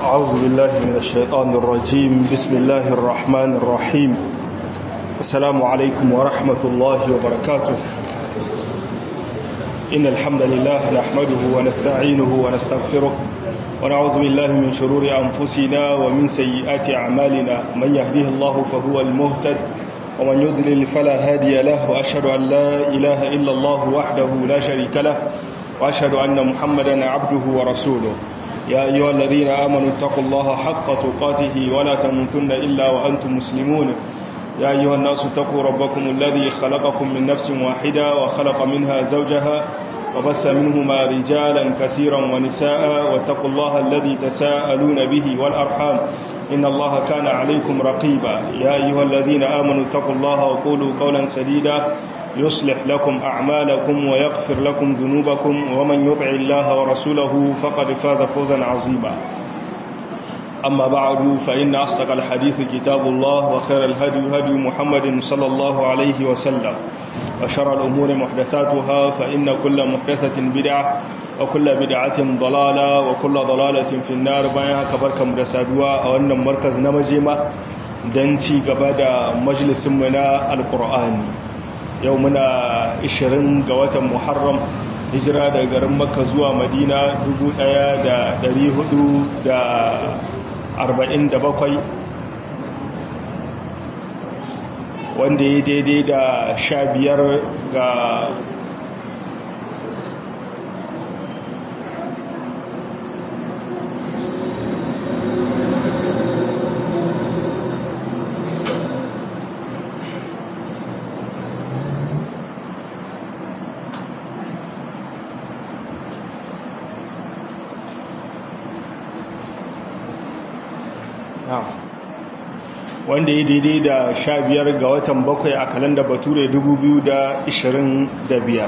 أعوذ بالله من الشيطان الرجيم بسم الله الرحمن الرحيم السلام عليكم ورحمة الله وبركاته إن الحمد لله نحمده ونستعينه ونستغفره ونعوذ بالله من شرور أنفسنا ومن سيئات أعمالنا من يهديه الله فهو المهتد ومن يضلل فلا هادي له وأشهد أن لا إله إلا الله وحده لا شريك له وأشهد أن محمدا عبده ورسوله يا أيها الذين آمنوا اتقوا الله حق تقاته ولا تموتن إلا وأنتم مسلمون يا أيها الناس اتقوا ربكم الذي خلقكم من نفس واحدة وخلق منها زوجها وبث منهما رجالا كثيرا ونساء واتقوا الله الذي تساءلون به والأرحام إن الله كان عليكم رقيبا يا أيها الذين آمنوا اتقوا الله وقولوا قولا سديدا يصلح لكم أعمالكم ويغفر لكم ذنوبكم ومن يطع الله ورسوله فقد فاز فوزا عظيما أما بعد فإن أصدق الحديث كتاب الله وخير الهدي هدي محمد صلى الله عليه وسلم وشر الأمور محدثاتها فإن كل محدثة بدعة وكل بدعة ضلالة وكل ضلالة في النار بيانها كبركة مدسادوا أو أن مركز نمجمة دنتي قبادة مجلس منا القرآن يومنا 20 قوات محرم hijira daga garin makka zuwa madina 1447 wanda ya daidai da sha biyar ga wanda ya daidai da sha biyar ga watan bakwai a kalanda bature 2025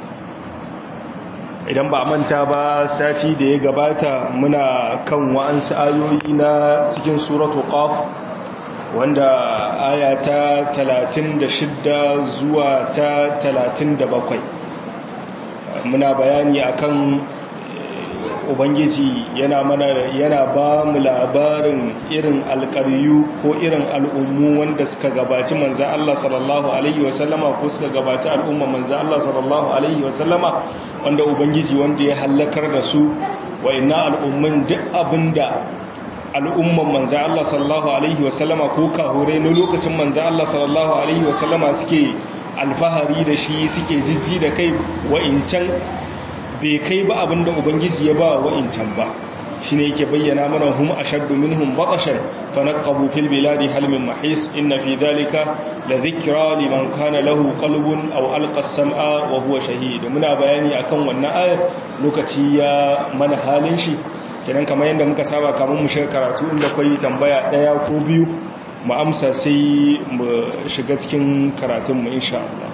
idan ba manta ba sati da ya gabata muna kan wa'ansu ayoyi na cikin suratu qaf wanda aya ta 36 zuwa ta 37 muna bayani akan ubangiji yana mana yana ba mu labarin irin alƙaryu ko irin al'ummu wanda suka gabaci manzan Allah sallallahu alaihi wasallama ko suka gabaci al'umma manzan Allah sallallahu alaihi wasallama wanda ubangiji wanda ya hallakar da su wa inna al'ummin duk abinda al'umman manzan Allah sallallahu alaihi wasallama ko kahure na lokacin manzan Allah sallallahu alaihi wasallama suke alfahari da shi suke jijji da kai wa'incan bai kai ba abin da ubangiji ya ba wa'incan ba shi ne yake bayyana mana hum ashaddu minhum batashan fanaqabu fil biladi hal min mahis inna fi dhalika la dhikra liman kana lahu qalbun aw alqa as-sam'a wa huwa shahid muna bayani akan wannan ayar lokaci ya mana halin shi kenan kamar yadda muka saba kamar mu shiga karatu inda kai tambaya daya ko biyu mu amsa sai mu shiga cikin karatun mu insha Allah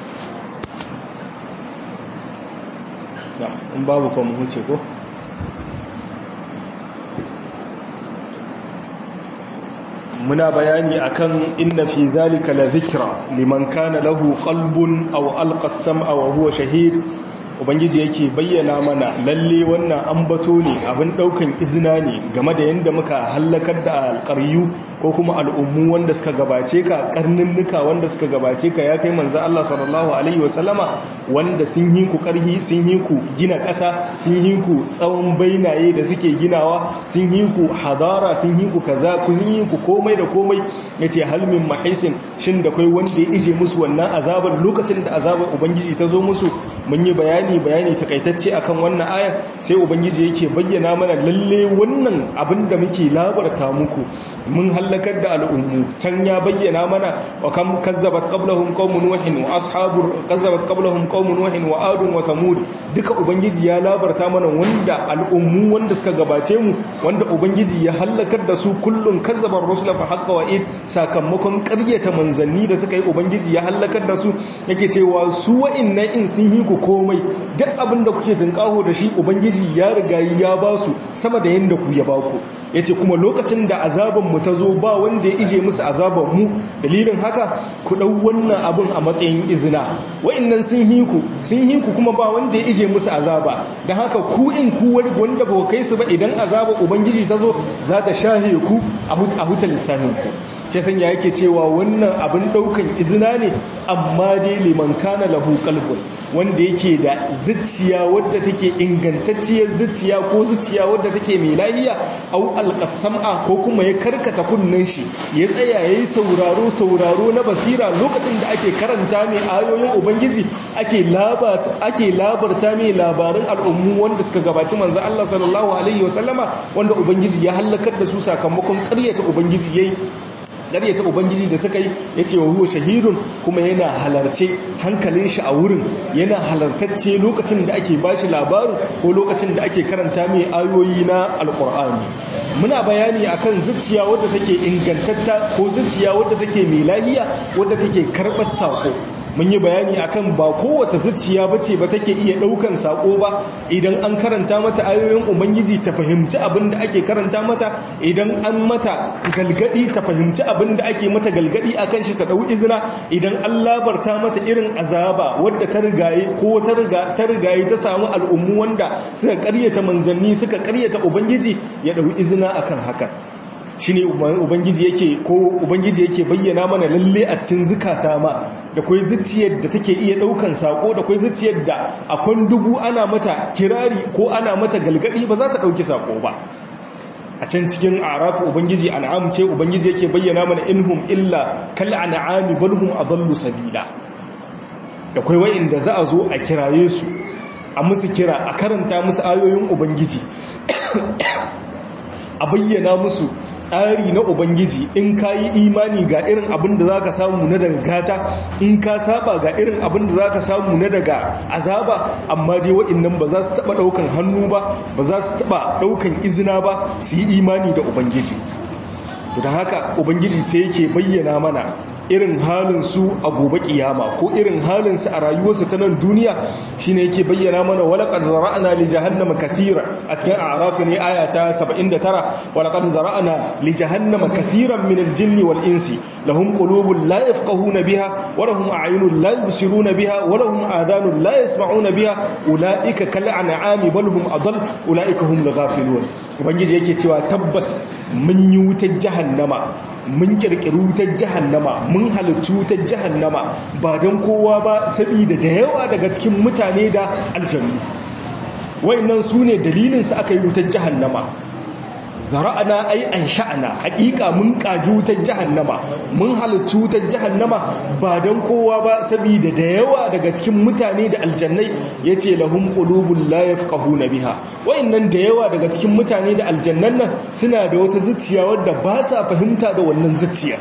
in babu kuma huce ko muna bayani akan inna fi zalika la zikra liman kana lahu qalbun aw alqa as-sam'a wa huwa shahid ubangiji yake bayyana mana lalle wannan ambato ne abin daukan izina ne game da yanda muka hallakar da alƙaryu ko kuma al'ummu wanda suka gabace ka karninnuka wanda suka gabace ka ya kai manzo Allah sallallahu alaihi wasallama wanda sun yi ku karhi sun yi ku gina ƙasa sun yi ku tsawon bainaye da suke ginawa sun yi ku hadara sun yi ku kaza sun yi ku komai da komai yace hal min mahisin shin da kai wanda ya ije musu wannan azabar lokacin da azabar ubangiji ta zo musu mun yi bayani bayani takaitacce akan wannan aya sai ubangiji yake bayyana mana lalle wannan abin da muke labarta muku mun halakar da al'ummu can ya bayyana mana wa kam kazzabat qablahum qaumun nuhin wa ashabur kazzabat qablahum qaumun nuhin wa adun wa samud duka ubangiji ya labarta mana wanda al'ummu wanda suka gabace mu wanda ubangiji ya halakar da su kullun kazzabar rusula fa haqqa wa id sakamakon ƙaryata manzanni da suka yi ubangiji ya halakar da su yake cewa su wa'annan in sun yi ku komai duk abin da kuke tunkaho da shi ubangiji ya riga ya ba su sama da yanda ku ya ba ku yace kuma lokacin da azaban mu ta zo ba wanda ya ije musu azaban mu dalilin haka ku dau wannan abin a matsayin izina wa'annan sun yi ku sun yi ku kuma ba wanda ya ije musu azaba dan haka ku in ku wanda ba kai su ba idan azaba ubangiji ta zo za ta shahe ku a huta lissafin ku ke sanya yake cewa wannan abin daukan izina ne amma dai liman kana lahu qalbun wanda yake da zuciya wadda take ingantacciyar zuciya ko zuciya wadda take mai lafiya au alqasama ko kuma ya karkata kunnen shi ya tsaya yayi sauraro sauraro na basira lokacin da ake karanta mai ayoyin ubangiji ake labarta ake labarta mai labarin al'ummu wanda suka gabaci manzo Allah sallallahu alaihi wasallama wanda ubangiji ya halakar da su sakamakon ƙaryata ubangiji yayi ta ubangiji da suka yi ya ce wa huwa shahidun kuma yana halarce hankalin shi a wurin yana halartacce lokacin da ake bashi labarin ko lokacin da ake karanta mai ayoyi na alkur'ani muna bayani akan zuciya wadda take ingantatta ko zuciya wadda take mai lahiya wadda take karɓar sako mun yi bayani akan ba kowace zuciya bace ba take iya daukan sako ba idan an karanta mata ayoyin ubangiji ta fahimci abin da ake karanta mata idan an mata galgadi ta fahimci abin da ake mata galgadi akan shi ta dau izina idan an labarta mata irin azaba wadda ta rigaye ko ta riga ta rigaye ta samu al'ummu wanda suka karyata manzanni suka karyata ubangiji ya dau izina akan haka shine ubangiji yake ko ubangiji yake bayyana mana lalle a cikin zukata ma da kai zuciyar da take iya daukan sako da kai zuciyar da akwai dubu ana mata kirari ko ana mata galgadi ba za ta dauki sako ba a can cikin arafu ubangiji an'am ce ubangiji yake bayyana mana inhum illa kal an'ami bal hum adallu sabila da kai wa'inda za a zo a kiraye su a musu kira a karanta musu ayoyin ubangiji a bayyana musu tsari na ubangiji in ka yi imani ga irin abin da za ka samu na daga gata in ka saba ga irin abin da za ka samu na daga azaba amma dai wa'innan ba za su taba daukan hannu ba ba za su taba daukan izina ba su yi imani da ubangiji da haka ubangiji sai yake bayyana mana irin halinsu a gobe kiyama ko irin halinsu a rayuwarsu ta nan duniya shine yake bayyana mana walaqad zara'na li jahannama kaseera a cikin a'raf ne aya ta 79 walaqad zara'na li jahannama kaseeran min al-jinni wal insi lahum qulubun la yafqahuna biha wa lahum a'yunun la yubsiruna biha wa lahum adhanun la yasma'una biha ulaika kal an'ami bal hum adall ulaika hum al-ghafilun ubangiji yake cewa tabbas mun yi wutar jahannama mun kirkiri wutar jahannama mun halittu wutar jahannama ba don kowa ba saboda da yawa daga cikin mutane da aljanu wayannan su ne dalilinsu aka yi wutar jahannama zara'ana ai an sha'ana hakika mun kaji wutar jahannama mun halittu wutar jahannama ba don kowa ba saboda da yawa daga cikin mutane da aljannai yace lahum qulubun la yafqahuna biha wayannan da yawa daga cikin mutane da aljannan nan suna da wata zuciya wadda ba sa fahimta da wannan zuciya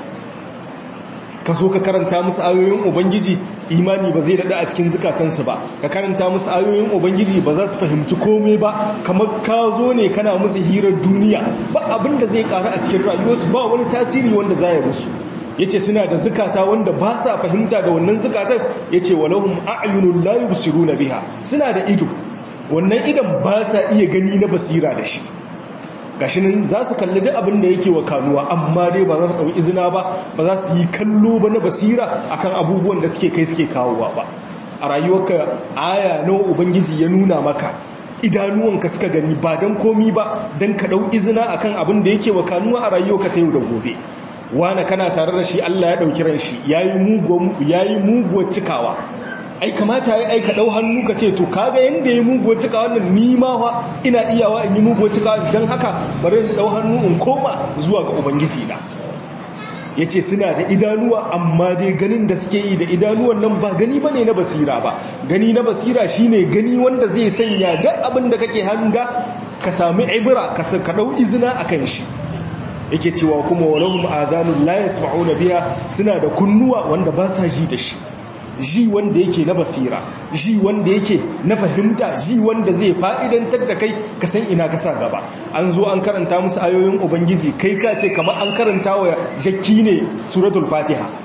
ka zo ka karanta musu ayoyin ubangiji imani ba zai daɗa a cikin zukatansu ba ka karanta musu ayoyin ubangiji ba za su fahimci komai ba kamar ka zo ne kana musu hirar duniya ba abin da zai ƙara a cikin rayuwarsu ba wani tasiri wanda za ya musu ya ce suna da zukata wanda ba sa fahimta da wannan zukatan ya ce walahun a'ayunun layu busiru na biha suna da ido wannan idan ba sa iya gani na basira da shi gashi nan za su kalli duk abin da yake wa kanuwa amma dai ba za su ɗauki izina ba ba za su yi kallo ba na basira akan abubuwan da suke kai suke kawowa ba a rayuwarka aya nawa ubangiji ya nuna maka idanuwanka suka gani ba don komi ba don ka ɗau izina akan abin da yake wa kanuwa a rayuwarka ta yau da gobe wane kana tare da shi Allah ya ɗauki ran shi ya yi muguwar cikawa ai kamata ya aika dau hannu ka ce to kaga yanda ya muguwa cika wannan nima fa ina iyawa in yi muguwa cika dan haka bari in dau hannu in koma zuwa ga ubangiji na yace suna da idanuwa amma dai ganin da suke yi da idanuwan nan ba gani bane na basira ba gani na basira shine gani wanda zai sanya duk abin da kake hanga ka sami ibra ka ka dau izina akan shi yake cewa kuma walahum adhanun la yasma'una biha suna da kunnuwa wanda ba sa ji da shi ji wanda yake na basira ji wanda yake na fahimta ji wanda zai fa'idantar da kai ka san ina ka sa gaba an zo an karanta musu ayoyin ubangiji kai ka ce kamar an karanta wa jakki ne suratul fatiha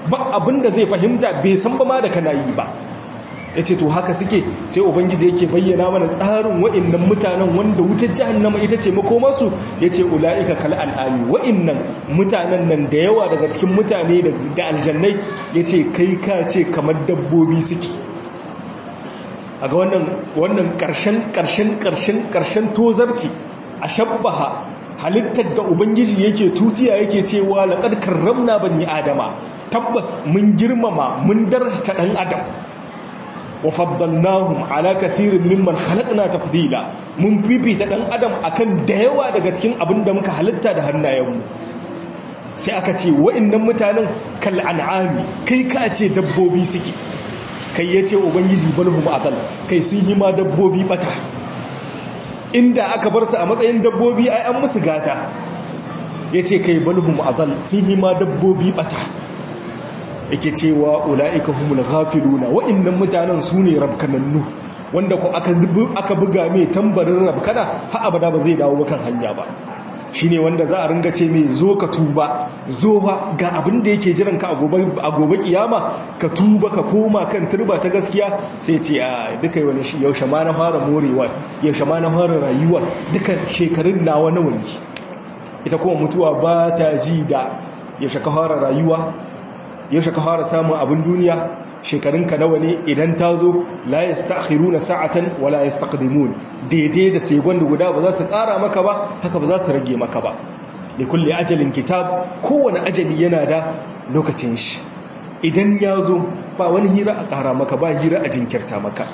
ba abin da zai fahimta bai san ba ma da kana yi ba ya ce to haka suke sai ubangiji yake bayyana mana tsarin wa'innan mutanen wanda wutar jahannama ita ce makomarsu ya ce ula'ika kal al'ami wa'innan mutanen nan da yawa daga cikin mutane da aljannai ya ce kai ka ce kamar dabbobi suke a ga wannan ƙarshen ƙarshen ƙarshen ƙarshen tozarci a shabbaha halittar da ubangiji yake tutiya yake cewa laƙar karramna bani adama tabbas mun girmama mun darata ɗan adam wa faddalnahum ala kasirin mimman khalaqna tafdila mun fifita dan adam akan da yawa daga cikin abin da muka halitta da hannayenmu sai aka ce wa'annan mutanen kal an'ami kai ka ce dabbobi suke kai yace ubangiji balhum atal kai sun yi ma dabbobi bata inda aka bar su a matsayin dabbobi ai an musu gata yace kai balhum atal sun yi ma dabbobi bata yake cewa ula'ika humul ghafiluna wa'annan mutanen su ne rabkanannu wanda ko aka buga mai tambarin rabkana har abada ba zai dawo kan hanya ba shine wanda za a ringa ce mai zo ka tuba zo ga abin da yake jiran ka a gobe kiyama ka tuba ka koma kan turba ta gaskiya sai ce a duka wani shi yaushe ma na fara morewa yaushe ma na fara rayuwa duka shekarun nawa nawa ne ita kuma mutuwa ba ta ji da yaushe ka fara rayuwa yaushe ka fara samun abin duniya shekarunka nawa ne idan ta zo la yastakhiruna sa'atan wala yastaqdimun daidai da segon da guda ba za su ƙara maka ba haka ba za su rage maka ba da kulle ajalin kitab kowane ajali yana da lokacin shi idan ya zo ba wani hira a ƙara maka ba hira a jinkirta maka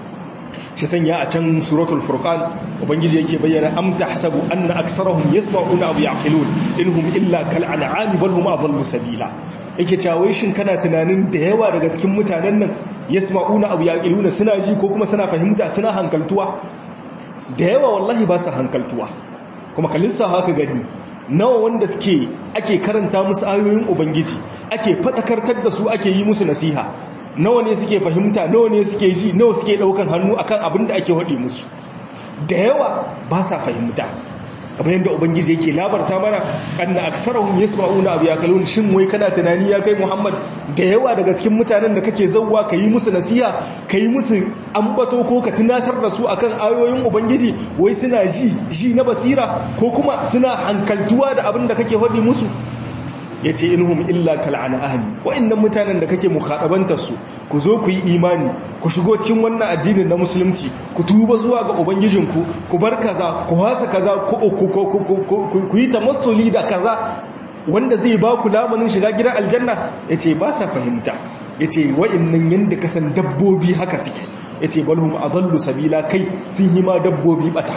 shi sanya a can suratul furqan ubangiji yake bayyana am tahsabu anna aksarahum yasma'una aw yaqilun inhum illa kal an'ami bal hum adallu sabila yake cewa shin kana tunanin da yawa daga cikin mutanen nan yasma'una aw yaqiluna suna ji ko kuma suna fahimta suna hankaltuwa da yawa wallahi ba su hankaltuwa kuma kalissa haka gani nawa wanda suke ake karanta musu ayoyin ubangiji ake fadakartar da su ake yi musu nasiha nawa ne suke fahimta nawa ne suke ji nawa suke daukan hannu akan abin da ake haɗe musu da yawa ba sa fahimta kamar yadda ubangiji yake labarta mana anna aksarahum yasma'una abu yakalun shin wai kana tunani ya kai muhammad da yawa daga cikin mutanen da kake zauwa ka yi musu nasiha ka yi musu ambato ko ka tunatar da su akan ayoyin ubangiji wai suna ji ji na basira ko kuma suna hankaltuwa da abin da kake haɗe musu ya ce inhum illa kal'ana ahli wa'annan mutanen da kake mukhadabantar su ku zo ku yi imani ku shigo cikin wannan addinin na musulunci ku tuba zuwa ga ubangijinku ku bar kaza ku hasa kaza ku yi tamassuli da kaza wanda zai ba ku lamanin shiga gidan aljanna ya ce ba sa fahimta ya ce wa'annan yadda kasan dabbobi haka suke ya ce balhum adallu sabila kai sun yi ma dabbobi bata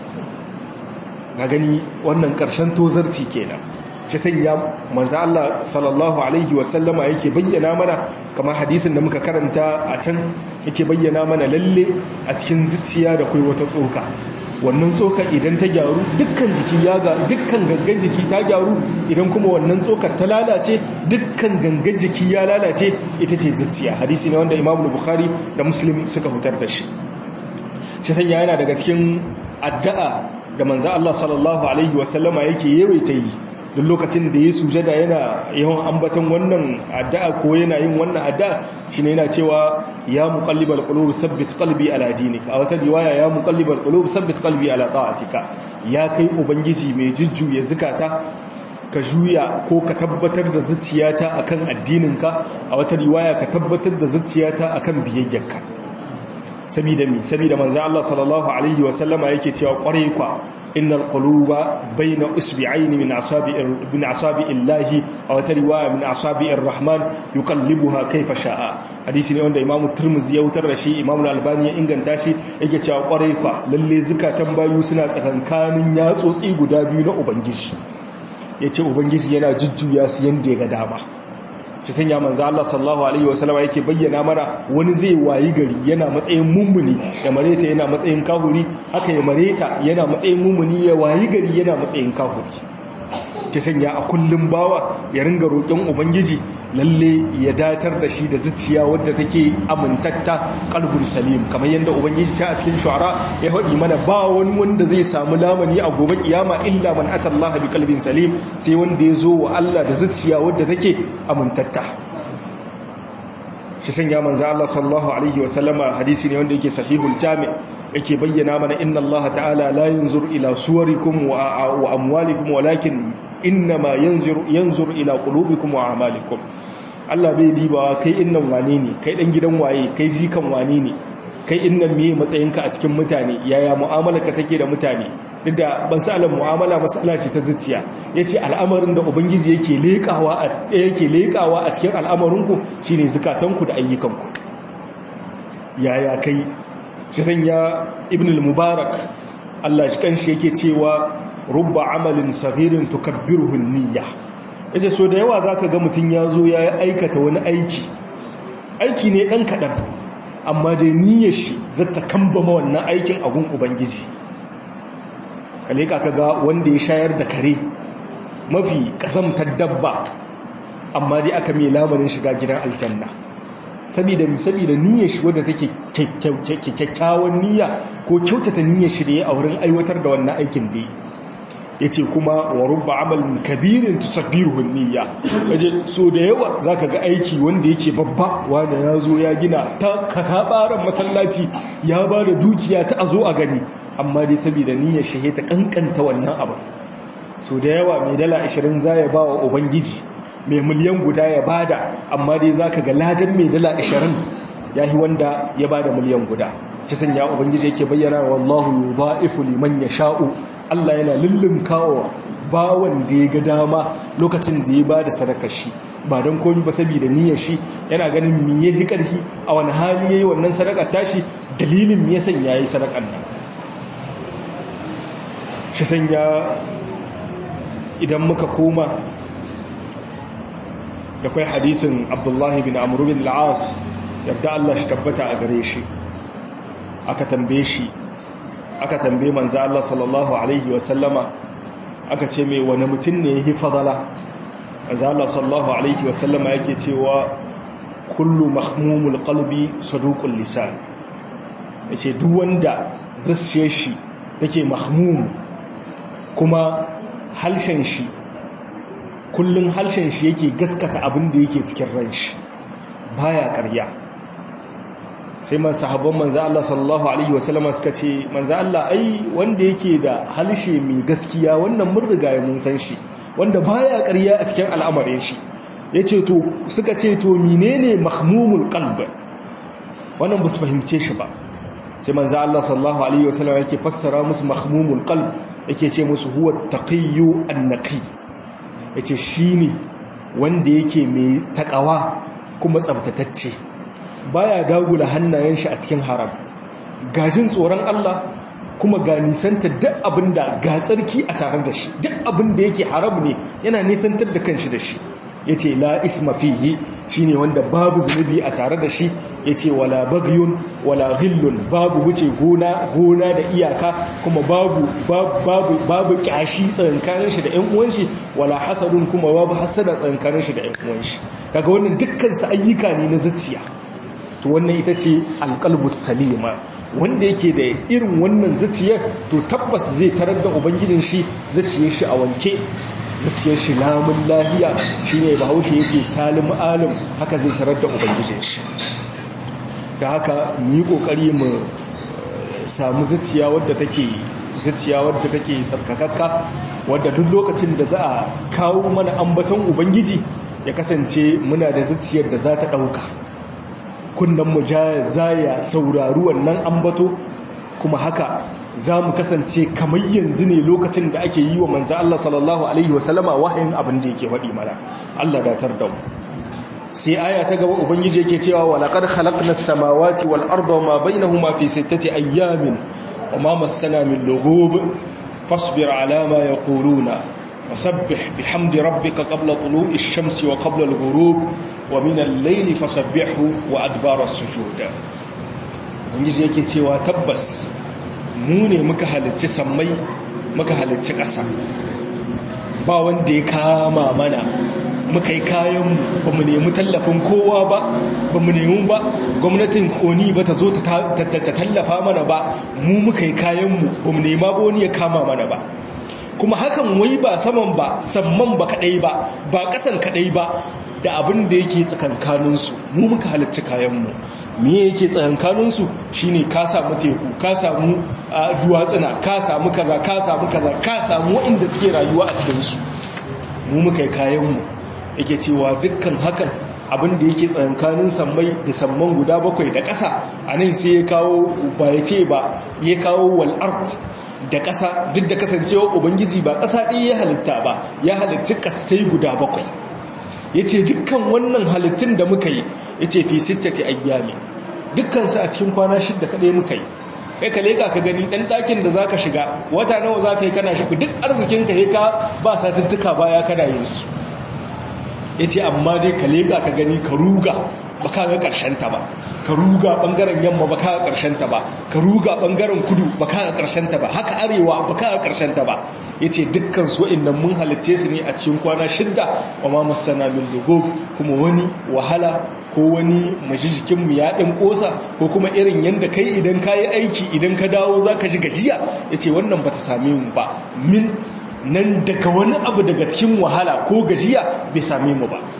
ga gani wannan ƙarshen tozarci kenan shi sanya manzo Allah sallallahu alaihi wasallama yake bayyana mana kamar hadisin da muka karanta a can yake bayyana mana lalle a cikin zuciya da kai wata tsoka wannan tsoka idan ta gyaru dukkan jiki ya ga dukkan gangan jiki ta gyaru idan kuma wannan tsokar ta lalace dukkan gangan jiki ya lalace ita ce zuciya hadisi ne wanda Imam Bukhari da Muslim suka hutar da shi shi sanya yana daga cikin addu'a da manzo Allah sallallahu alaihi wasallama yake yawaita yi duk lokacin da ya sujada yana yawan ambaton wannan addu'a ko yana yin wannan addu'a shine yana cewa ya muqallibal qulub thabbit qalbi ala dinik a wata riwaya ya muqallibal qulub thabbit qalbi ala ta'atika ya kai ubangiji mai jujjuya zukata ka juya ko ka tabbatar da zuciyata akan addininka a wata riwaya ka tabbatar da zuciyata akan biyayyarka sabida mi sabida manzo Allah sallallahu alaihi wa sallama yake cewa kwarai kwa innal quluba bayna usbi'aini min asabi'ir min asabi'illahi aw ta riwaya min asabi'ir rahman yuqallibuha kayfa sha'a hadisi ne wanda imamu tirmidhi ya wutar da shi imamu albani ya inganta shi yake cewa kwarai kwa lalle zakatan bayu suna tsakankanin yatsotsi guda biyu na ubangiji yace ubangiji yana jujjuya su yanda ya ga dama shi sanya manzo Allah sallallahu alaihi wasallama yake bayyana mana wani zai wayi gari yana matsayin mummuni ya mareta yana matsayin kahuri haka ya mareta yana matsayin mummuni ya wayi gari yana matsayin kahuri ki sanya a kullum bawa ya ringa roƙon ubangiji lalle ya datar da shi da zuciya wadda take amintatta qalbul salim kamar yadda ubangiji ta a cikin shu'ara ya faɗi mana ba wani wanda zai samu lamani a gobe kiyama illa man atallaha bi qalbin salim sai wanda ya zo wa Allah da zuciya wadda take amintatta shi sanya manzo Allah sallallahu alaihi wasallama hadisi ne wanda yake sahihul jami' yake bayyana mana inna Allah ta'ala la yanzur ila suwarikum wa amwalikum walakin innama yanzur yanzur ila qulubikum wa a'malikum Allah bai dibawa kai innan wane ne kai dan gidan waye kai jikan wane ne kai innan meye matsayinka a cikin mutane yaya mu'amalarka take da mutane duk da ban sa alam mu'amala masala ce ta zuciya yace al'amarin da ubangiji yake lekawa a yake lekawa a cikin al'amarinku shine zakatanku da ayyukanku yaya kai shi sanya ibn al-mubarak Allah shi kanshi yake cewa rubba amalin saghirin tukabbiruhu niyya yace so da yawa zaka ga mutun yazo ya aikata wani aiki aiki ne dan kadan amma da niyyar shi zata kambama wannan aikin agun ubangiji kale ka ga wanda ya shayar da kare mafi kasamtar dabba amma dai aka mai lamarin shiga gidan aljanna saboda saboda niyyar shi wadda take kyakkyawan niyya ko kyautata niyyar shi da ya a wurin aiwatar da wannan aikin da yace kuma wa rubba amalin kabirin tusabbiruhu niyya kaje so da yawa zaka ga aiki wanda yake babba wanda ya zo ya gina ta katabaran masallaci ya ba da dukiya ta azo a gani amma dai saboda niyyar shi ta kankanta wannan abu so da yawa mai dala 20 zai ba wa ubangiji mai miliyan guda ya bada amma dai zaka ga ladan mai dala 20 yahi wanda ya bada miliyan guda kisan ya ubangiji yake bayyana wallahu yudha'ifu liman yasha'u Allah yana lullunkawa bawan da ya ga dama lokacin da ya bada sadakar shi ba don komai ba saboda niyyar shi yana ganin me yayi karfi a wani hali yayi wannan sadakar tashi dalilin me yasan yayi sadakar nan shi sanya idan muka koma da kai hadisin Abdullahi bin Amr bin al-As yadda Allah shi tabbata a gare shi aka tambaye shi aka tambaye manzo Allah sallallahu alaihi wasallama aka ce mai wani mutum ne yake fadala manzo Allah sallallahu alaihi wasallama yake cewa kullu mahmumul qalbi saduqul lisan yace duk wanda zasshe shi take mahmum kuma halshen shi kullun halshen shi yake gaskata abin da yake cikin ran shi baya ƙarya sai man sahabban manzo Allah sallallahu alaihi wasallam suka ce manzo Allah ai wanda yake da halshe mai gaskiya wannan mun riga mun san shi wanda baya ƙarya a cikin al'amarin shi yace to suka ce to menene mahmumul qalb wannan ba su fahimce shi ba sai manzo Allah sallallahu alaihi wasallam yake fassara musu mahmumul qalb yake ce musu huwa taqiyyu an-naqi yace shine wanda yake mai takawa kuma tsabtatacce baya dagula hannayen shi a cikin haram gajin tsoron Allah kuma ga nisanta duk abinda ga tsarki a tare da shi duk abinda yake haram ne yana nisantar da kanshi da shi yace la isma fihi shine wanda babu zunubi a tare da shi yace wala bagyun wala ghillun babu wuce gona gona da iyaka kuma babu babu babu kyashi tsakankanin shi da ƴan uwan shi wala hasadun kuma babu hasada tsakankanin shi da ƴan uwan shi kaga wannan dukkan su ayyuka ne na zuciya to wannan ita ce alqalbus salima wanda yake da irin wannan zuciya to tabbas zai tarar da ubangijin shi zuciyar shi a wanke zuciyar shi lamun lahiya shi ne bahaushe yake salim alim haka zai tarar da ubangijin shi da haka mu yi kokari mu samu zuciya wadda take zuciya wadda take tsarkakakka wadda duk lokacin da za a kawo mana ambaton ubangiji ya kasance muna da zuciyar da za ta ɗauka kunnen mu za ya saurari wannan ambato kuma haka za mu kasance kamar yanzu ne lokacin da ake yi wa manza Allah sallallahu Alaihi wasallama wahayin abin da yake waɗi mana Allah datar da mu sai aya ta gaba ubangiji yake cewa wa laqad khalaqna as-samawati wal arda wa ma bainahuma fi sittati ayyamin wa ma massana min lughub fasbir ala ma yaquluna wasabbih bihamdi rabbika qabla tulu'i ash-shamsi wa qabla al-ghurub wa min al-layli fasabbihu wa adbara as-sujud ubangiji yake cewa tabbas mu ne muka halicci sammai muka halicci ƙasa ba wanda ya kama mana muka yi kayan ba mu nemi tallafin kowa ba ba mu nemi ba gwamnatin koni ba ta zo ta tallafa mana ba mu muka yi kayanmu ba mu nema ba wani ya kama mana ba kuma hakan wai ba saman ba samman ba kadai ba ba kasan kadai ba da abin da yake tsakankaninsu mu muka halicci kayanmu me yake tsakankaninsu shine ka samu teku ka samu duwatsuna ka samu kaza ka samu kaza ka samu waɗanda suke rayuwa a cikinsu mu muka yi kayanmu yake cewa dukkan hakan abin da yake tsakankanin sammai da samman guda bakwai da ƙasa a nan sai ya kawo ba ya ce ba ya kawo wal'art da ƙasa duk da kasancewa ubangiji ba ƙasa ɗaya ya halitta ba ya halitti ƙasai guda bakwai ya ce dukkan wannan halittun da muka yi ya ce fi sittati ayyami dukkansu a cikin kwana shidda kaɗai muka yi kai ka leƙa ka gani ɗan ɗakin da za ka shiga wata nawa za ka yi kana shafi duk arzikinka ya ka ba satuttuka baya kana yin su ya ce amma dai ka leƙa ka gani ka ruga ba ka ga ta ba ka ruga ɓangaren yamma ba ka ga ta ba ka ruga ɓangaren kudu ba ka ga ta ba haka arewa ba ka ga ta ba ya ce dukkan su nan mun halitce su ne a cikin kwana shidda wa ma masana min lugo kuma wani wahala ko wani majijikinmu ya ɗan ƙosa ko kuma irin yadda kai idan ka yi aiki idan ka dawo za ka ji gajiya ya ce wannan ba ta same mu ba min nan daga wani abu daga cikin wahala ko gajiya bai same mu ba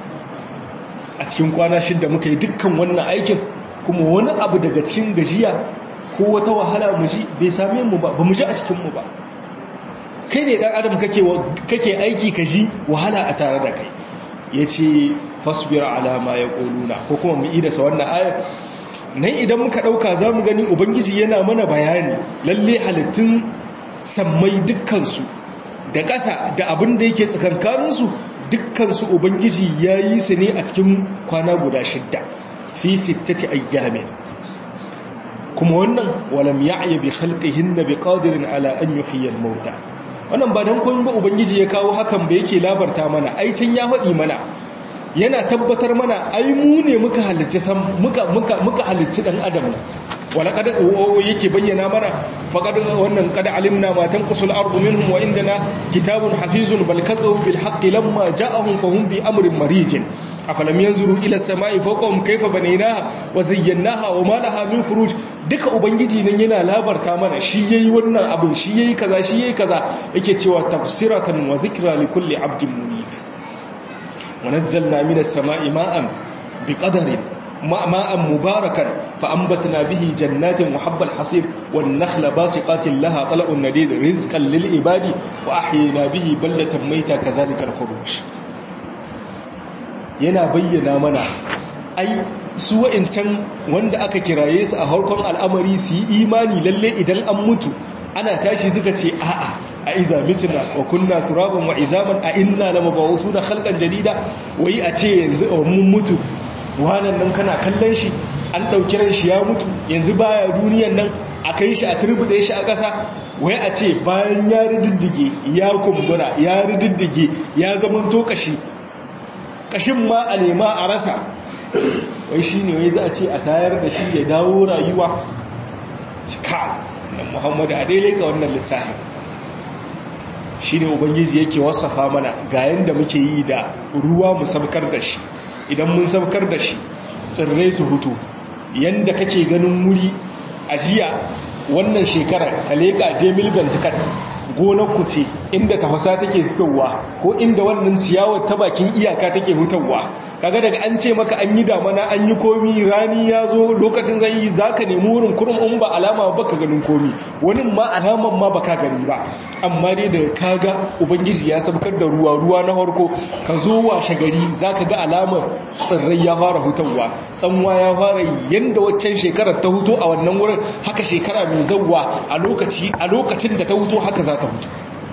a cikin kwana shidda muka yi dukkan wannan aikin kuma wani abu daga cikin gajiya ko wata wahala mu ji bai same mu ba ba mu ji a cikinmu ba kai ne dan adam kake aiki ka ji wahala a tare da kai ya ce fasbir alama ya ƙoluna ko kuma mu idasa wannan ayar nan idan muka ɗauka za mu gani ubangiji yana mana bayani lalle halittun sammai dukkansu da ƙasa da abin da yake tsakankaninsu dukkansu ubangiji ya yi su ne a cikin kwana guda shidda fi sittati ayyamin kuma wannan walam ya'ya bi khalqihinna bi qadirin ala an yuhyiya al-mauta wannan ba dan koyin ba ubangiji ya kawo hakan ba yake labarta mana ai can ya faɗi mana yana tabbatar mana ai mu ne muka halicci san muka muka muka halicci dan adam wala kada yake bayyana mana faqad wannan kad alimna ma tanqusul ardu minhum wa indana kitabun hafizun bal kadzabu bil haqqi lamma ja'ahum fahum fi amrin marijin afalam yanzuru ila samai fawqahum kayfa banaynaha wa zayyanaha wa ma laha min furuj duka ubangiji nan yana labarta mana shi yayi wannan abin shi yayi kaza shi yayi kaza yake cewa tafsiratan wa dhikra li kulli abdin munib wa nazzalna minas samai ma'an biqadarin ماء مباركا فأنبتنا به جنات وحب الحصير والنخل باسقات لها طلع النديد رزقا للعباد وأحيينا به بلة ميتا كذلك الخروج yana bayyana mana ai su wa'incan wanda aka kiraye su a harkon al'amari su yi imani lalle idan an mutu ana tashi suka ce a'a a iza mitna wa kunna turaban wa izaman a inna lamabawuthuna khalqan jadida wai a ce yanzu mun mutu wanan nan kana kallon shi an ɗauki ran shi ya mutu yanzu baya duniyan nan a kai shi a turbuɗe shi a ƙasa wai a ce bayan ya rididdige ya kumbura ya rididdige ya zaman to kashi kashin ma a nema a rasa wai shi ne wai za a ce a tayar da shi ya dawo rayuwa ka nan muhammadu a daidai ga wannan lissafi shi ne ubangiji yake wasafa mana ga yadda muke yi da ruwa mu sabkar da shi idan mun saukar da shi tsirrai su hutu yanda kake ganin wuri a jiya wannan shekarar ka leƙa jamil bantikat gonar ku ce inda tafasa take fitowa ko inda wannan ciyawar ta bakin iyaka take hutawa kaga daga an ce maka an yi damana an yi komi rani ya zo lokacin zai yi za ka nemi wurin kurum in ba alama ba ka ganin komi wani ma alaman ma ba ka gani ba amma dai da kaga ubangiji ya sabkar da ruwa ruwa na harko ka zo washe gari za ka ga alamar tsirrai ya fara hutawa tsanwa ya fara yadda waccan shekarar ta huto a wannan wurin haka shekara mai zauwa a lokacin da ta huto haka za ta hutu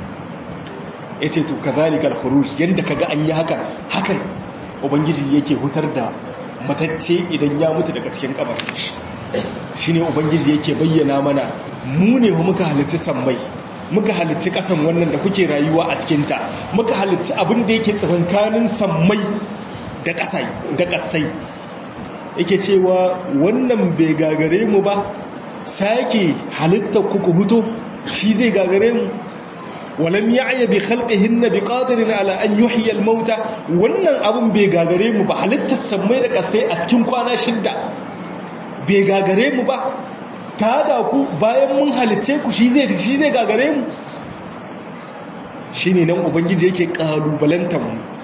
ya ce to ka zalikar khuruj yadda ka ga an yi hakan hakan ubangiji yake hutar da matacce idan ya mutu daga cikin kabarin shi shine ubangiji yake bayyana mana mu ne muka halitta sammai muka halitta kasan wannan da kuke rayuwa a cikinta muka halitta abin da yake tsakankanin sammai da kasai da kasai yake cewa wannan bai gagare mu ba sake halitta kuku huto shi zai gagare mu walam ya'ya bi khalqihinna bi qadirin ala an yuhyi al mauta wannan abun bai gagare mu ba halittar sammai da kasai a cikin kwana shidda bai gagare mu ba ta da ku bayan mun halicce ku shi zai shi zai gagare mu shine nan ubangiji yake kalubalantar mu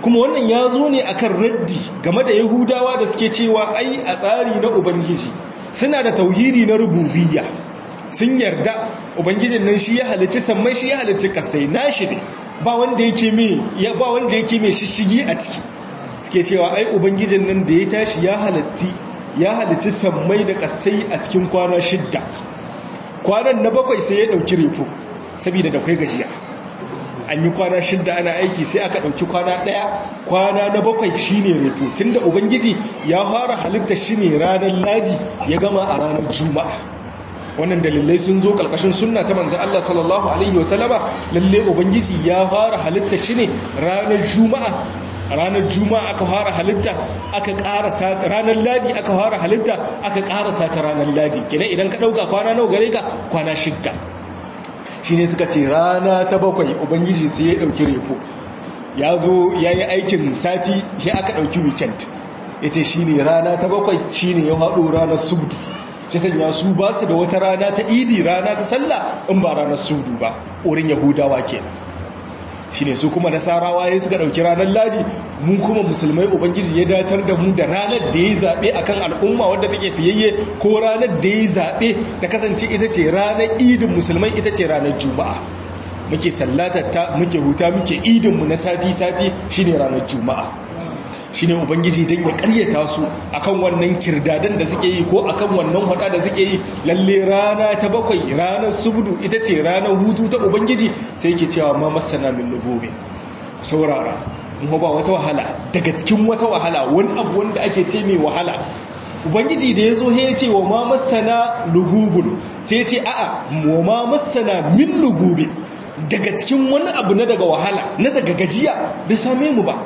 kuma wannan ya zo ne akan raddi game da yahudawa da suke cewa ai a tsari na ubangiji suna da tauhidi na rububiyya sun yarda ubangijin nan shi ya halicci sammai shi ya halicci kasai nashi ne ba wanda yake mai ya ba wanda yake mai shishigi a ciki suke cewa ai ubangijin nan da ya tashi ya halatti ya halicci sammai da kasai a cikin kwana shidda kwanan na bakwai sai ya dauki refo saboda da kai gajiya an yi kwana shidda ana aiki sai aka ɗauki kwana ɗaya kwana na bakwai shine refo tunda ubangiji ya fara halitta shi ne ranar ladi ya gama a ranar juma'a wannan dalilai sun zo ƙarƙashin sunna ta manzan Allah sallallahu alaihi wasallama lalle ubangiji ya fara halitta shi ne ranar juma'a ranar juma'a aka fara halitta aka ƙarasa ranar ladi aka fara halitta aka ƙarasa ta ranar ladi kenan idan ka ɗauka kwana nawa gare ka kwana shidda shi ne suka ce rana ta bakwai ubangiji sai ya ɗauki repo ya zo ya yi aikin sati ya aka ɗauki weekend ya ce shi ne rana ta bakwai shi ne ya haɗo ranar subdu shi sanya su ba su da wata rana ta idi rana ta sallah in ba ranar subdu ba wurin yahudawa kenan shi ne su kuma nasarawa ya suka ɗauki ranar ladi mu kuma musulmai ubangiji ya datar da mu da ranar da ya zaɓe a kan al'umma wadda take fiyayye ko ranar da ya zaɓe ta kasance ita ce ranar idin musulmai ita ce ranar juma'a muke sallatatta muke huta muke idinmu na sati-sati shine ranar juma'a shine ubangiji don ya karyata su akan wannan kirdadan da suke yi ko akan wannan hada da suke yi lalle rana ta bakwai ranar subdu ita ce ranar hutu ta ubangiji sai ke cewa ma masana min lugobe saurara kuma ba wata wahala daga cikin wata wahala wani abu wanda ake ce mai wahala ubangiji da ya zo ya ce wa ma masana lugubun sai ya ce a'a wa ma masana min lugube daga cikin wani abu na daga wahala na daga gajiya bai same mu ba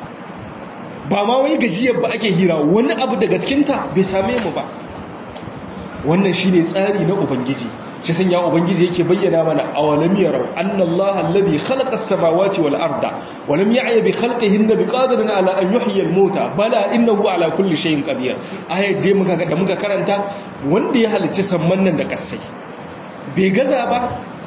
ba ma wai gajiyar ba ake hira wani abu daga cikinta bai same mu ba wannan shine tsari na ubangiji shi sanya ubangiji yake bayyana mana awalam yarau annallaha alladhi khalaqa as-samawati wal arda wa lam ya'ya bi khalqihinna biqadirin ala an yuhyiya al-mauta bala innahu ala kulli shay'in qadir ayat dai muka da muka karanta wanda ya halicci samman nan da kasai bai gaza ba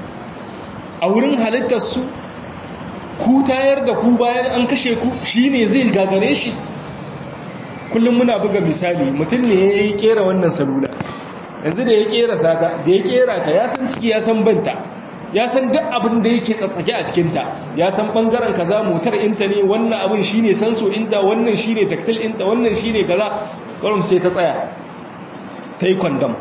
a wurin halittar su ku tayar da ku bayan an kashe ku shine zai gagare shi kullum muna buga misali mutum ne ya yi kera wannan salula yanzu da ya kera sata da ya kera ta ya san ciki ya san banta ya san duk abin da yake tsatsake a cikinta ya san bangaren kaza motar inta ne wannan abin shine sanso inta wannan shine taktil inta wannan shine kaza kawai sai ta tsaya ta yi kwandam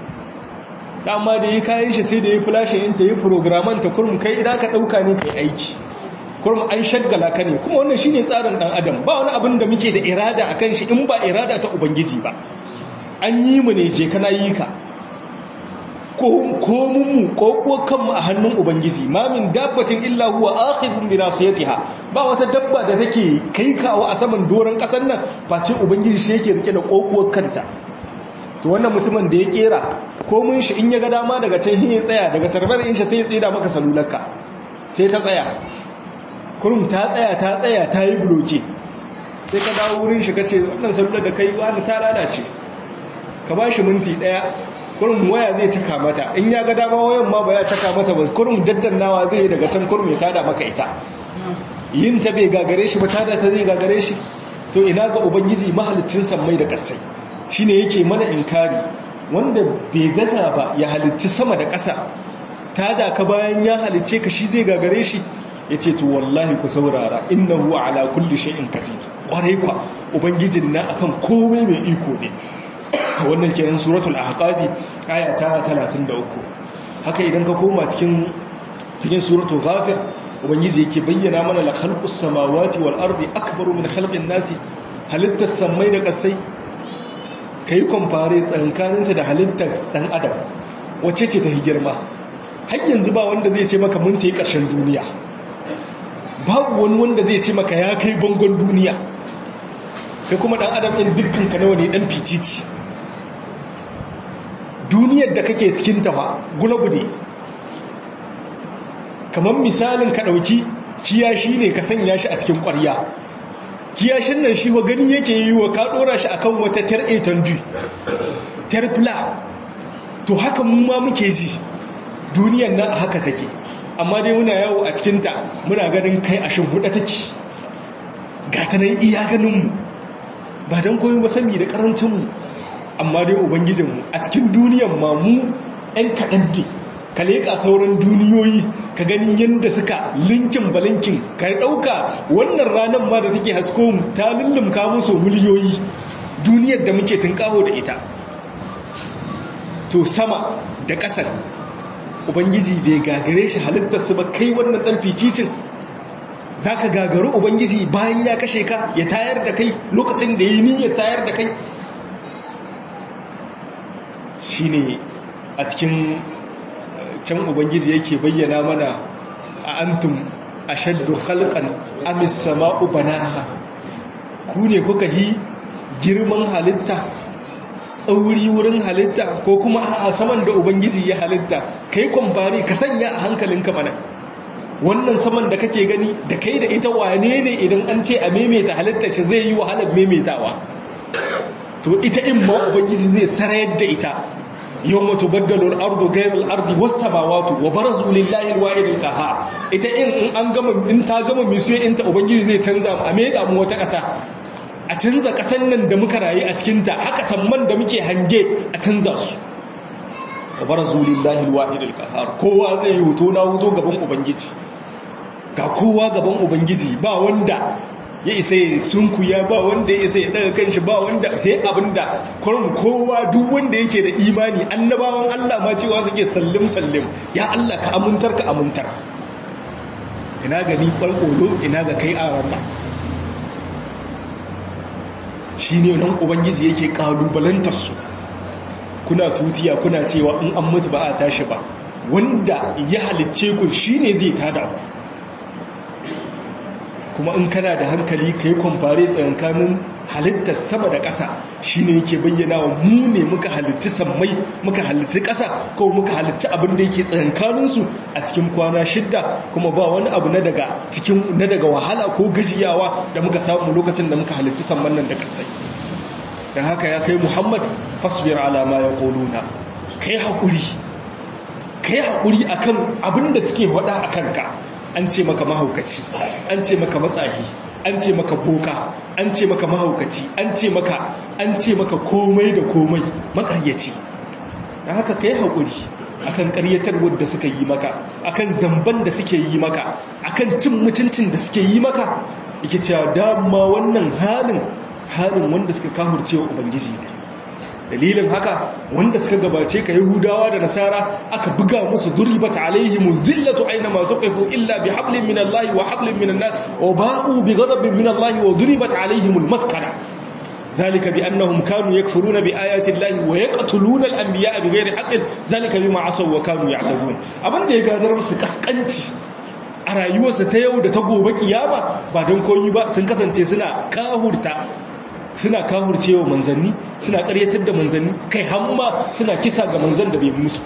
dama da yi kayan shi sai da ya flashin inta yi programan ta kurum kai idan ka ɗauka ne kai aiki kurum an shaggala ka ne kuma wannan shine tsarin dan adam ba wani abin da muke da irada akan shi in ba irada ta ubangiji ba an yi mu ne je kana yi ka ko mun mu ko kanmu a hannun ubangiji ma min dabbatin illa huwa akhidhun bi nasiyatiha ba wata dabba da take kai kawo a saman doron kasar nan face ubangiji shi yake rike da kokuwar kanta to wannan mutumin da ya kera ko mun shi in ya ga dama daga can hin ya tsaya daga sarbar in shi sai ya tsida maka salularka sai ta tsaya kurum ta tsaya ta tsaya ta yi bloke sai ka dawo wurin shi ka ce wannan salular da kai wani ta lalace ka ba shi minti daya kurum waya zai caka mata in ya ga dama wayan ma ba ya caka mata ba kurum daddannawa zai yi daga can kurum ya tada maka ita yin ta bai gagare shi ba tada ta zai gagare shi to ina ga ubangiji mahalicin sammai da kasai shine yake mana inkari wanda bai gaza ba ya halicci sama da ƙasa tada ka bayan ya halicce ka shi zai gagare shi ya ce to wallahi ku saurara innahu ala kulli shay'in qadir kwarai kwa ubangijin na akan komai mai iko ne wannan kenan suratul ahqabi aya ta 33 haka idan ka koma cikin cikin suratul ghafir ubangiji yake bayyana mana la khalqus samawati wal ardi akbaru min khalqin nasi halittas samai da kasai kai compare tsankaninta da halittar dan adam wacce ce ta girma har yanzu ba wanda zai ce maka mun ta yi ƙarshen duniya babu wani wanda zai ce maka ya kai bangon duniya kai kuma dan adam ɗin dukkan ka nawa ne dan ficici duniyar da kake cikin ta fa gulabu ne kamar misalin ka ɗauki kiyashi ne ka sanya shi a cikin ƙwarya kiyashin nan shi wa gani yake yi wa ka ɗora shi akan wata tar etandu terpla to haka mu ma muke ji duniyar nan haka take amma dai muna yawo a cikinta muna ganin kai a shimhuda take ga ta nan iya ganinmu ba don koyi ba sami da karancinmu amma dai ubangijinmu a cikin duniyan ma mu 'yan kaɗan ne ka leƙa sauran duniyoyi ka gani yadda suka linkin balinkin ka ɗauka wannan ranar ma da take hasko mu ta lullumka musu miliyoyi duniyar da muke tunƙaho da ita to sama da ƙasar ubangiji bai gagare shi halittarsu ba kai wannan ɗan fiticin za ka gagaru ubangiji bayan ya kashe ka ya tayar da kai lokacin da ya yi niyyar tayar da kai shi ne a cikin can ubangiji yake bayyana mana a antum a shaddu halkan amis sama'u banaha ku ne kuka yi girman halitta tsauri wurin halitta ko kuma a saman da ubangiji ya halitta kai kwambari ka sanya a hankalinka mana wannan saman da kake gani da kai da ita wane ne idan an ce a maimaita halitta shi zai yi wahalar maimaitawa to ita in ma ubangiji zai sarayar da ita yau mutu baddalo al'ardu gairar al'ardi wasu samawatu wa barazu lillahi alwa'id al-qahar ita in an gama in ta gama misiyo in ta ubangiji zai canza a mai mu wata ƙasa a canza ƙasan nan da muka rayu a cikin ta haka samman da muke hange a canza su wa barazu lillahi alwa'id al-qahar kowa zai yi hoto na hoto gaban ubangiji ga kowa gaban ubangiji ba wanda ya isa ya sunkuya ba wanda ya isa ya daga kanshi ba wanda sai abinda kurum kowa duk wanda yake da imani annabawan Allah ma cewa suke sallim sallim ya Allah ka amintar ka amintar ina ga ni kwalkolo ina ga kai a ranar shi ne nan ubangiji yake kalubalantar su kuna tutiya kuna cewa in an mutu ba a tashi ba wanda ya halicce ku shine zai tada ku kuma in kana da hankali ka yi kwamfare tsakankanin halittar sama da ƙasa shi ne yake bayyana wa mu ne muka halitti sammai muka halitti ƙasa ko muka halitti abin da yake tsakankaninsu a cikin kwana shidda kuma ba wani abu na daga cikin na daga wahala ko gajiyawa da muka samu lokacin da muka halitti samman nan da ƙasai don haka ya kai muhammad fasbir alama ya ƙoluna kai haƙuri kai haƙuri akan abin da suke faɗa a kanka an ce maka mahaukaci an ce maka matsahi an ce maka boka an ce maka mahaukaci an ce maka an ce maka komai da komai makaryaci da haka kai haƙuri akan ƙaryatar wadda suka yi maka akan zamban da suke yi maka akan cin mutuncin da suke yi maka yake cewa dama wannan halin halin wanda suka kahurce wa ubangiji ne dalilin haka wanda suka gabace ka yahudawa da nasara aka buga musu duribat alaihim zillatu aina ma zuqifu illa bi hablin min Allah wa hablin min an-nas wa ba'u bi ghadabin min Allah wa duribat alaihim al-maskana ذلك بأنهم كانوا يكفرون بآيات الله ويقتلون الأنبياء بغير حق ذلك بما عصوا وكانوا يعتدون abin da ya gadar musu kaskanci a rayuwarsa ta yau da ta gobe kiyama ba don koyi ba sun kasance suna kahurta suna kahurcewa manzanni suna karyatar da manzanni kai hamma suna kisa ga manzan da bai musu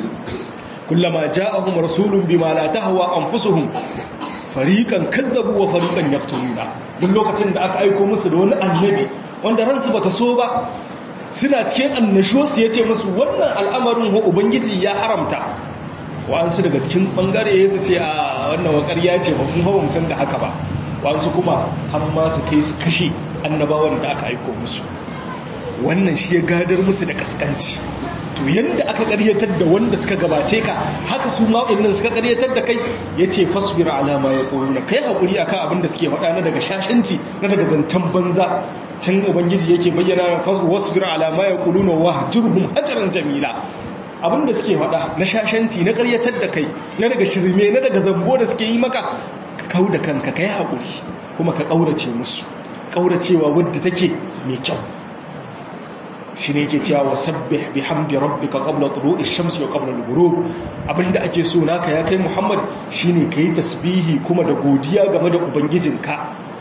kullama ja'ahum rasulun bima la tahwa anfusuhum fariqan kazzabu wa fariqan yaqtuluna duk lokacin da aka aika musu da wani annabi wanda ransu bata so ba suna cikin annashuwa su yace musu wannan al'amarin ho ubangiji ya haramta wa'ansu daga cikin bangare ya ce a wannan wakar ya ce ba kun hawa musan da haka ba wa'ansu kuma har ma su kai su kashe annabawan da aka aiko musu wannan shi ya gadar musu da kaskanci to yanda aka karyatar da wanda suka gabace ka haka su ma nan suka karyatar da kai yace fasbir ala ma yaquluna kai hakuri akan abin da suke faɗa na daga shashanci na daga zantan banza can ubangiji yake bayyana wasbir ala ma yaquluna wahjurhum ajran jamila abin da suke faɗa na shashanci na karyatar da kai na daga shirme na daga zambo da suke yi maka ka kau da kanka kai hakuri kuma ka kaurace musu kauracewa wadda take mai kyau shi ne yake cewa sabbih bihamdi rabbika qabla tulu'i shamsi wa qabla al-ghurub abinda ake so naka ya kai Muhammad shine kai tasbihi kuma da godiya game da ubangijinka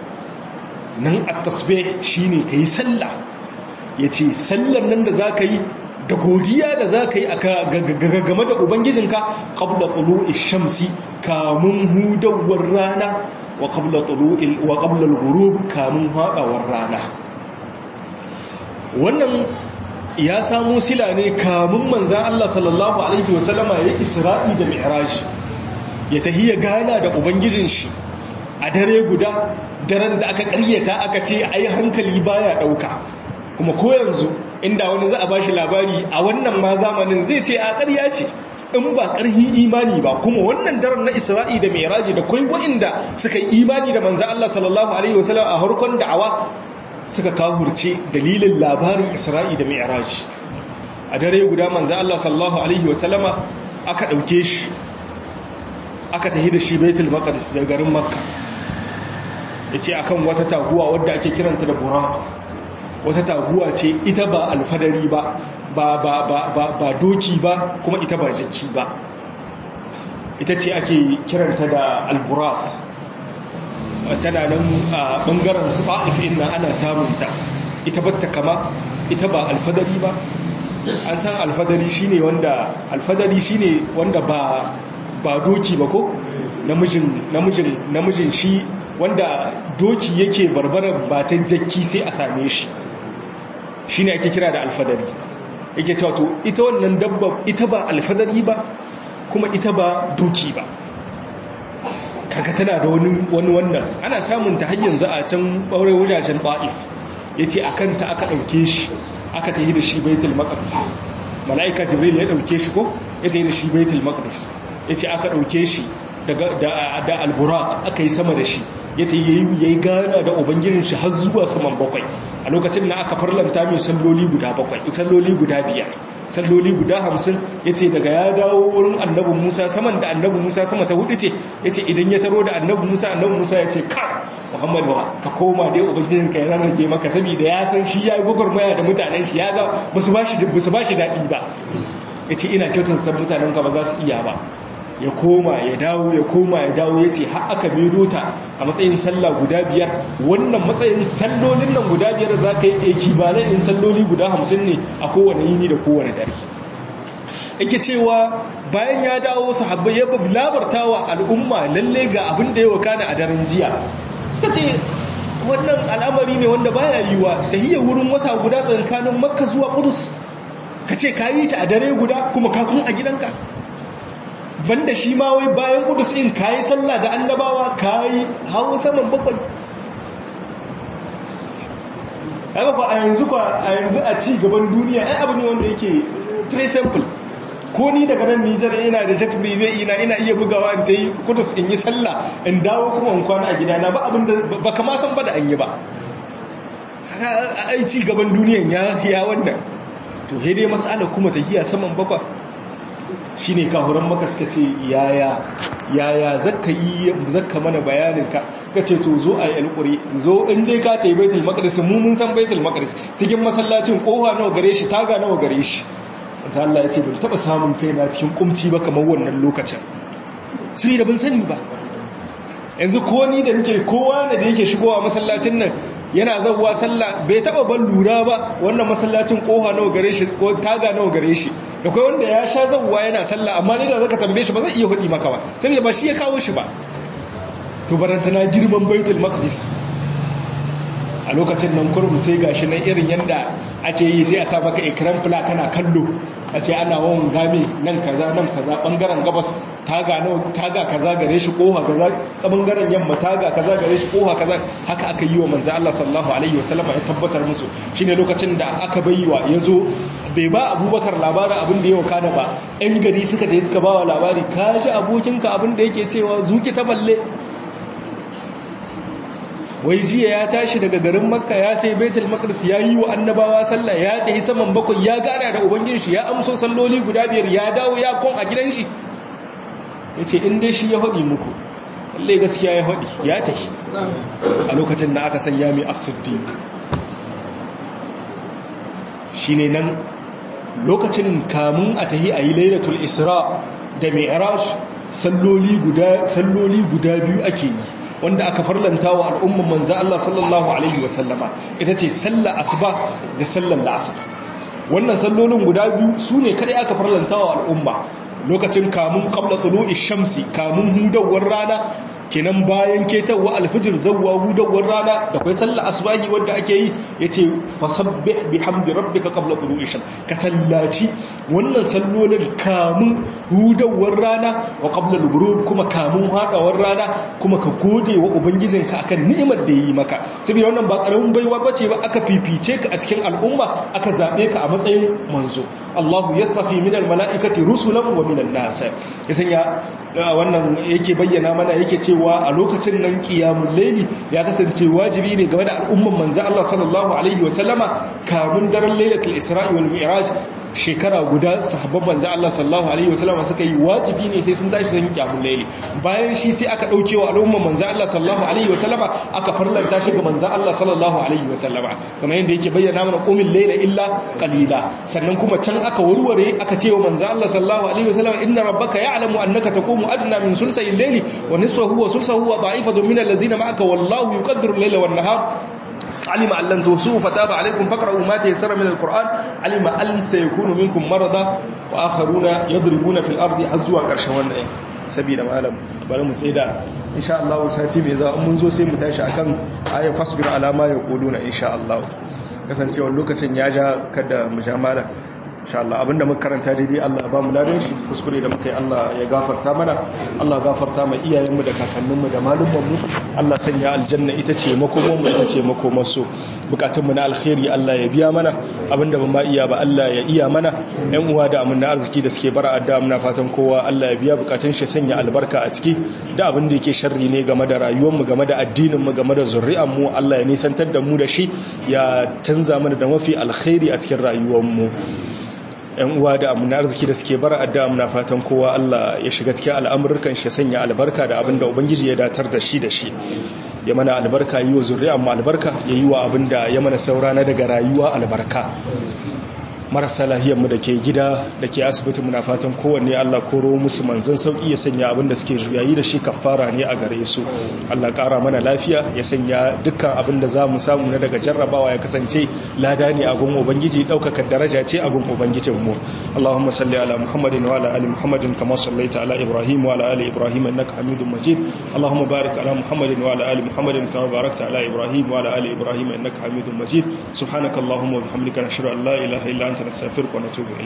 nan at-tasbih shine kai sallah yace sallar nan da zaka yi da godiya da zaka yi game da ubangijinka qabla tulu'i shamsi kamun hudawar rana wa qabla tulu'il wa qabla al-ghurub kamun hadawar rana wannan ya samu sila ne kamun manzan Allah sallallahu Alaihi wasallama ya isra'i da mi'raj ya tahiya gana da ubangijin shi a dare guda daren da aka ƙaryata aka ce ai hankali baya ɗauka kuma ko yanzu inda wani za a bashi labari a wannan ma zamanin zai ce a ƙarya ce in ba ƙarhi imani ba kuma wannan daren na isra'i da mai da kwai wa'inda suka yi imani da manzo Allah sallallahu alaihi wasallam a harkon da'awa suka kawurce dalilin labarin isra'i da mai a dare guda manzo Allah sallallahu alaihi wasallama aka ɗauke shi aka tafi da shi baitul maqdis da garin makka yace akan wata taguwa wadda ake kiranta da buraq wata taguwa ce ita ba alfadari ba ba ba ba ba, ba doki ba kuma ita ba jiki ba ita ce ake kiranta da alburas tana nan a bangaren su ba'if nan ana samun ta ita batta kama ita ba alfadari ba an san alfadari shine wanda alfadari shine wanda ba ba doki ba ko namijin namijin namijin shi wanda doki yake barbarar batan jakki sai a same shi shine ake kira da alfadari yake cewa to ita wannan dabba ita ba alfadari ba kuma ita ba doki ba kaga tana da wani wani wannan ana samun ta har yanzu a can ɓaure wajajen ba'if yace akan ta aka ɗauke shi aka tafi da shi baitul maqdis malaika jibril ya ɗauke shi ko ya tafi da shi baitul maqdis yace aka ɗauke shi daga da da alburaq aka yi sama da shi ya ta yi yayi gana da ubangijin shi har zuwa saman bakwai a lokacin da aka farlanta mai salloli guda bakwai salloli guda biyar salloli guda hamsin ya ce daga ya dawo wurin annabi musa saman da annabi musa sama ta hudu ce ya ce idan ya taro da annabi musa annabi musa ya ce ka muhammadu ka koma dai ubangijin ka ya rarrage maka saboda ya san shi ya yi gwagwarmaya da mutanen shi ya ga ba su ba shi daɗi ba ya ce ina kyautar mutanen ka ba za su iya ba ya koma ya dawo ya koma ya dawo ya ce har aka mero ta a matsayin sallah guda biyar wannan matsayin sallolin nan guda biyar za ka yi ɗaki ba na in salloli guda hamsin ne a kowane yini da kowane dare yake cewa bayan ya dawo sahabbai ya labarta wa al'umma lalle ga abin da ya wakana a daren jiya suka ce wannan al'amari ne wanda baya yiwa tahiyar wurin wata guda tsakanin makka zuwa kudus ka ce ka yi ta a dare guda kuma ka kun a gidanka banda shi ma wai bayan kudus in kayi sallah da annabawa kayi hawo saman bakwai haka fa a yanzu kwa a yanzu a ci gaban duniya ai abu ne wanda yake très simple ko ni daga nan Nijar ina da jet privé ina ina iya bugawa in tayi kudus in yi sallah in dawo kuma in kwana a gidana ba abin da ba kama san ba da an yi ba ai ci gaban duniyan ya ya wannan to sai dai mas'ala kuma ta giya saman bakwai shi ne kahuran maka suka ce yaya yaya zakka yi zakka mana bayaninka ka ce to zo a yi alƙuri zo in dai ka ta yi baitul maqdis mu mun san baitul maqdis cikin masallacin kofa nawa gare shi taga nawa gare shi manzo Allah ya ce ban taba samun kaina cikin kumci ba kamar wannan lokacin sai da ban sani ba yanzu ko ni da nake kowa da yake shigowa masallacin nan yana zawwa sallah bai taba ban lura ba wannan masallacin kofa nawa gare shi ko taga nawa gare shi da kai wanda ya sha zawwa yana sallah amma ni da zaka tambaye shi ba zai iya hudi maka ba saboda ba shi ya kawo shi ba to barantana girman baitul maqdis a lokacin nan kurbu sai gashi nan irin yanda ake yi sai a sa maka ikram fila kana kallo a ce ana wawan game nan kaza nan kaza bangaren gabas taga nawa taga kaza gare shi koha kaza bangaren yamma taga kaza gare shi koha kaza haka aka yi wa manzo Allah sallallahu alaihi wasallam ya tabbatar musu shine lokacin da aka bayywa yazo bai ba Abubakar labarin abin da ya wakana ba ɗan gari suka je suka ba wa labari ka ji abokinka abin da yake cewa zuki ta balle wai jiya ya tashi daga garin makka ya ta yi baitul maqdis ya yi wa annabawa sallah ya ta yi saman bakwai ya gana da ubangin shi ya amso salloli guda biyar ya dawo ya kon a gidan shi ya ce in dai shi ya haɗi muku lalle gaskiya ya haɗi ya ta yi a lokacin da aka sanya mai as-siddiq shine nan lokacin kamun a tahi a yi lailatul isra da mi'raj salloli guda salloli guda biyu ake yi wanda aka farlanta wa al'umman manzo Allah sallallahu alaihi wasallama ita ce sallar asuba da sallar la'asar wannan sallolin guda biyu su ne kadai aka farlanta wa al'umma lokacin kamun qabla tulu'i shamsi kamun hudawar rana kenan bayan ketawa alfijir zawwa hudawar rana da kai sallar asbahi wanda ake yi yace fasabbih bihamdi rabbika qabla tulu'i shams ka sallaci wannan sallolin kamun hudawar rana wa qabla al kuma kamun hadawar rana kuma ka gode wa ubangijinka akan ni'imar da yi maka saboda wannan ba karamin baiwa bace ba aka fifice ka a cikin al'umma aka zabe ka a matsayin manzo Allahu yastafi minal mala'ikati rusulan wa minan nas ya sanya wannan yake bayyana mana yake cewa a lokacin nan qiyamul layli ya kasance wajibi ne game da al'umman manzo Allah sallallahu alaihi wa sallama kamun daren lailatul isra'i wal mi'raj shekara guda sahabban manzo Allah sallallahu alaihi wa sallama suka yi wajibi ne sai sun tashi sun qiyamul layli bayan shi sai aka dauke wa al'umman manzo Allah sallallahu alaihi wa sallama aka farlanta shi ga manzo Allah sallallahu alaihi wa sallama kamar yadda yake bayyana mana qumil layla illa qalila sannan kuma can aka warware aka ce wa manzo Allah sallallahu alaihi wa sallama inna rabbaka ya'lamu annaka taqumu adna min sulsayil layli wa nisfahu wa sulsahu wa da'ifatun min allazina ma'aka wallahu yuqaddiru al-layla wan nahar علم أن لن تحصوه فتاب عليكم فاقرؤوا ما تيسر من القرآن علم أن سيكون منكم مرضى وآخرون يضربون في الأرض حزوا قرشوان سبيل ما ألم بل مسيدا إن شاء الله ساتي ميزا منذ سي متاشا أكن آية فاصبر على ما يقولون إن شاء الله kasancewar lokacin ya ja kada mu sha mala insha Allah abinda muka karanta daidai Allah ya ba mu ladan shi kuskure da muka yi Allah ya gafarta mana Allah gafarta mai iyayenmu da kakanninmu da malumanmu Allah sanya aljanna ita ce makomanmu ita ce makomarsu bukatunmu na alkhairi Allah ya biya mana abinda ban ma iya ba Allah ya iya mana yan uwa da amin na arziki da suke bara adda muna fatan kowa Allah ya biya bukatun shi sanya albarka a ciki da abin da yake sharri ne game da rayuwarmu game da addininmu game da zuri'anmu Allah ya nisantar da mu da shi ya canza mana da mafi alkhairi a cikin rayuwarmu yan uwa da amina arziki da suke bara adda muna fatan kowa Allah ya shiga cikin al'amurkan shi sanya albarka da abinda ubangiji ya datar da shi da shi ya mana albarka yi wa zuri'an mu albarka ya yi wa abinda ya mana saura na daga rayuwa albarka marasa lahiyarmu da ke gida da ke asibiti muna fatan kowanne Allah koro musu manzan sauki ya sanya abinda suke juyayi da shi kafara ne a gare su Allah kara mana lafiya ya sanya dukkan abinda za mu samu na daga jarrabawa ya kasance lada ne a gun ubangiji daukaka daraja ce a gun ubangijinmu Allahumma salli ala Muhammadin wa ala ali Muhammadin kama sallaita ala Ibrahim wa ala ali Ibrahim innaka Hamidum Majid Allahumma barik ala Muhammadin wa ala ali Muhammadin kama barakta ala Ibrahim wa ala ali Ibrahim innaka Hamidum Majid subhanakallahumma wa bihamdika nashhadu an la ilaha illa anta نستغفرك ونتوب إليك